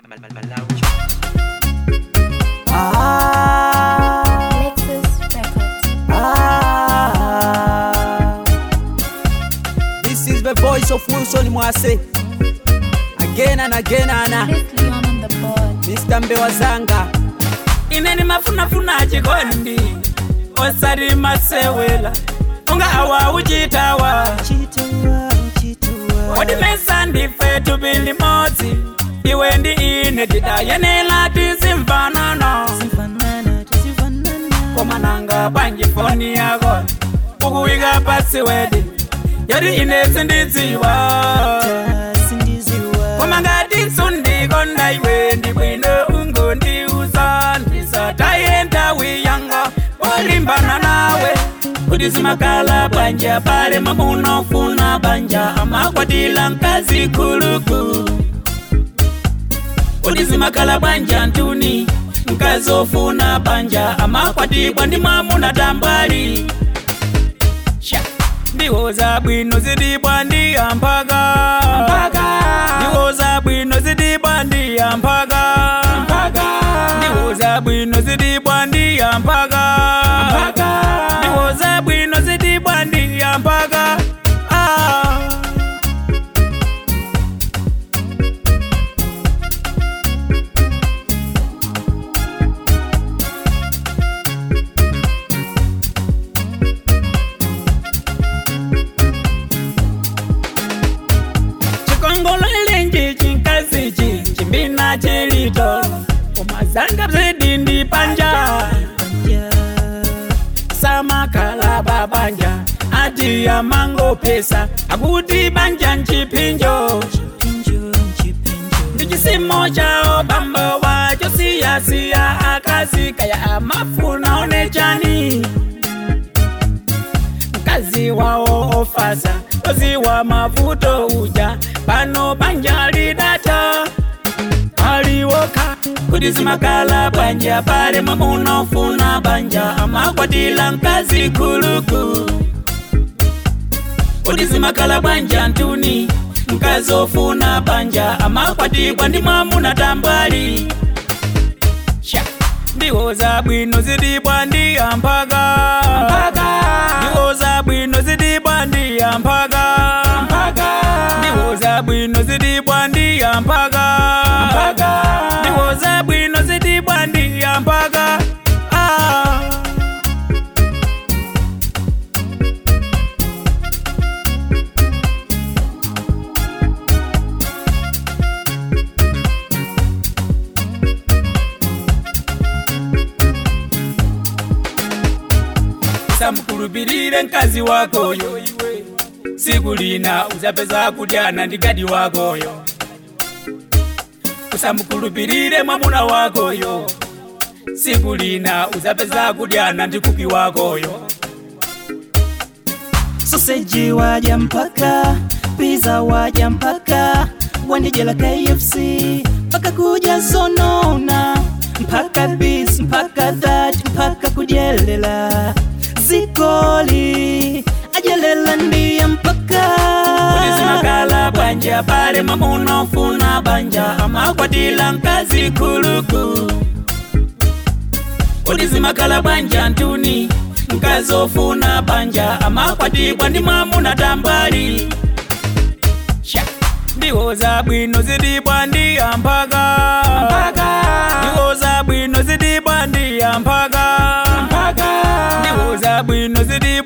Ah, Lexus Records. ah. This is the voice of Wilson Mwase. Again and again and uh, Liz Leon on the board. Mr. Mbewa Zanga. ineni mafunafuna chikondi osati masewela unga awa uchitawa wadimesa ndife tubili modzi iwe ndi ine tidayenela tizimfanano komananga panji foni yako ukuwika pasi wedi yoti ine sindidziwa koma ngati sundikonda iwe ndi bwino ungondiuza ndisataye nthawi yanga polimbana nawe kuti zimakala banja pale mamunofuna banja amakwatila mkazi kuluku kuti zimakala banja ntuni mkazi ofuna banja amakwatibwa ndi mwamuna tambwali Sha. ndiwoza bwino zidibwa ndiya mpaka ndiwoza bwino zidibwa ndiya mpaka ndiwoza bwino zidibwa ndiya mpaka ndiwoza bwino zidibwa ndiya mpaka ah. chikongololenji chinkasichi chimbina chilito umazanga bzidindi panja samakala babanja ati ya mango pesa akuti banja nchipinjo ndi chisimo chao bambo wacho siyasiya akazi kaya amafuna onechani mkazi wao ofasa oziwa mavuto uja pano banja lidata aliwoka kuti zimakala banja pale mamunofuna banja amakwatila mkazi kuluku kuti zimakala banja ntuni mkazi ofuna banja amakwatibwa ndi mwamuna tambwali Sha. ndiwoza bwino zidibwa ndiya mpaka ndiwoza bwino zidibwa ndiya mpaka ndiwoza bwino zidibwa ndiya mpaka ndiwoza bwino zidibwa ndiya mpaka ah. samukulupilile mkazi wakoyo iwe siku lina uzapeza kudyana ndi gadi wakoyo usamukulupilile mwamuna wakoyo siku lina uzapeza kudyana ndi kupi wakoyo soseji waja mpaka pizza waja mpaka wanijela kfc mpaka kuja zonona mpaka bis mpaka that mpaka kujelela zikoli ajelela ndiya mpaka kuti zimakala banja pale mamunofuna banja amakwatila mkazi kuluku kuti zimakala banja ntuni mkazi ofuna banja amakwatibwa ndi mwamuna tambwali Sha. ndiwoza bwino zidibwa ndiya mpaka ndiwoza bwino zidibwa ndiya mpaka ndiwoza bwino zidibwa